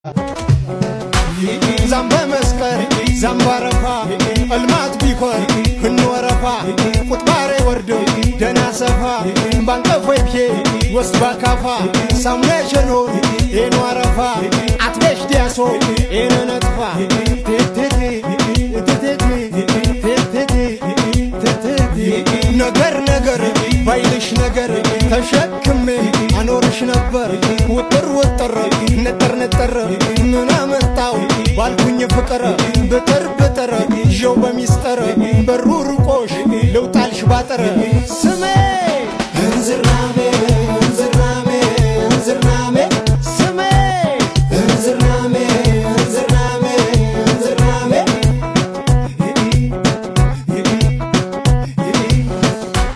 ዛምበ መስቀል ዛምባረፋ እልማት ቢኮን ህንወረፋ ቁጥባሬ ወርድ ደና ሰፋ ባንቀፎይኬ ወስድ ባካፋ ሳሙና ሸኖን ኤኖ አረፋ አትቤሽ ዲያሶ ኤነ ነጥፋ ነገር ነገር ባይልሽ ነገር ተሸክሜ አኖርሽ ነበር ውጥር ውጥር ነጠር ነጠር ምን አመጣው ባልኩኝ ፍቅር ብጥር ብጥር ይዤው በሚስጥር በሩ ርቆሽ ልውጣልሽ ባጥር ስሜ